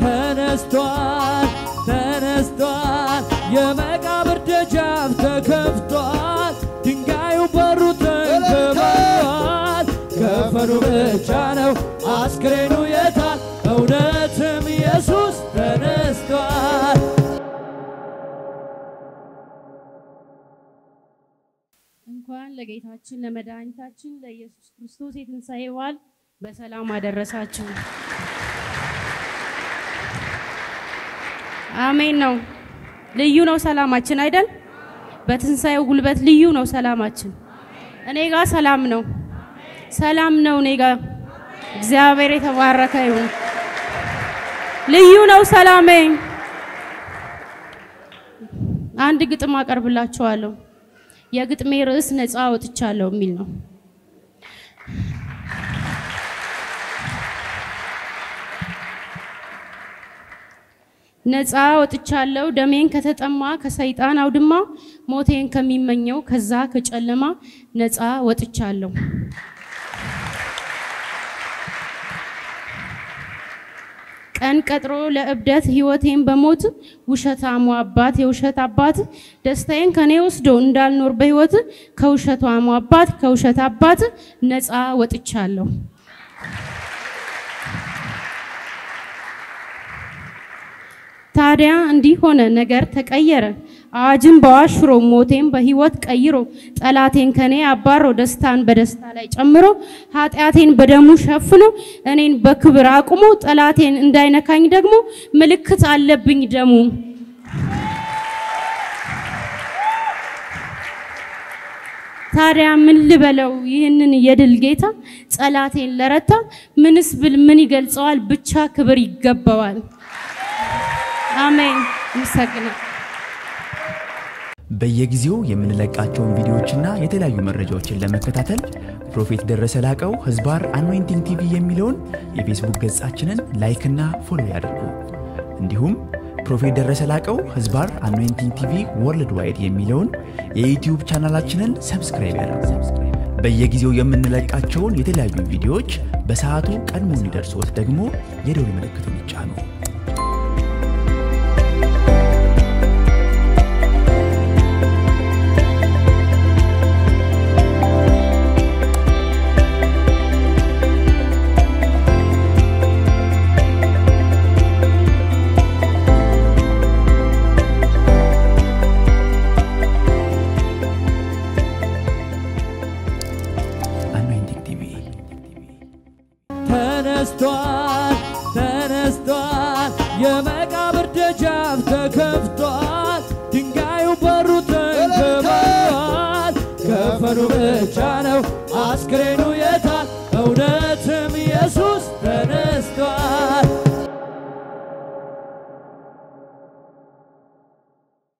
ተነስቷል ተነስቷል የመቃብር ደጃፍ ተከፍቷል ድንጋዩ በሩ ተንከባሏል ከፈኑ ብቻ ነው አስክሬኑ የታል እውነትም ኢየሱስ ተነስቷል እንኳን ለጌታችን ለመድኃኒታችን ለኢየሱስ ክርስቶስ የትንሣኤ በዓል በሰላም አደረሳችሁ። አሜን ነው። ልዩ ነው ሰላማችን አይደል? በትንሣኤው ጉልበት ልዩ ነው ሰላማችን። እኔ ጋር ሰላም ነው፣ ሰላም ነው እኔ ጋር። እግዚአብሔር የተባረከ ይሁን። ልዩ ነው ሰላሜ። አንድ ግጥም አቀርብላችኋለሁ። የግጥሜ ርዕስ ነፃ ወጥቻለሁ የሚል ነው። ነፃ ወጥቻለሁ ደሜን ከተጠማ ከሰይጣን አውድማ ሞቴን ከሚመኘው ከዛ ከጨለማ ነፃ ወጥቻለሁ። ቀን ቀጥሮ ለእብደት ህይወቴን በሞት ውሸታሙ አባት የውሸት አባት ደስታዬን ከኔ ወስዶ እንዳልኖር በህይወት ከውሸታሙ አባት ከውሸት አባት ነፃ ወጥቻለሁ። ታዲያ እንዲህ ሆነ፣ ነገር ተቀየረ። አዋጅን በአዋጅ ሽሮ ሞቴን በህይወት ቀይሮ ጠላቴን ከኔ አባሮ ደስታን በደስታ ላይ ጨምሮ ኃጢአቴን በደሙ ሸፍኖ እኔን በክብር አቁሞ ጠላቴን እንዳይነካኝ ደግሞ ምልክት አለብኝ ደሙ። ታዲያ ምን ልበለው ይህንን የድል ጌታ ጠላቴን ለረታ ምንስ ብል ምን ይገልጸዋል? ብቻ ክብር ይገባዋል። አሜን። ይመሰግናል። በየጊዜው የምንለቃቸውን ቪዲዮዎችና የተለያዩ መረጃዎችን ለመከታተል ፕሮፌት ደረሰ ላቀው ህዝባር አኖይንቲንግ ቲቪ የሚለውን የፌስቡክ ገጻችንን ላይክና ፎሎ ያድርጉ። እንዲሁም ፕሮፌት ደረሰ ላቀው ህዝባር አኖይንቲንግ ቲቪ ወርልድ ዋይድ የሚለውን የዩትዩብ ቻናላችንን ሰብስክራይብ ያድርጉ። በየጊዜው የምንለቃቸውን የተለያዩ ቪዲዮዎች በሰዓቱ ቀድሞ እንዲደርሶት ደግሞ የደውል ምልክቱን ይጫኑ። አኖይንቲንግ ቲቪ ተነስቷል ተነስቷል የመቃብር ደጃፍ ተከፍቷል ድንጋዩ በሩ ተንከባሏል ከፈኑ ብቻ ነው አስክሬኑ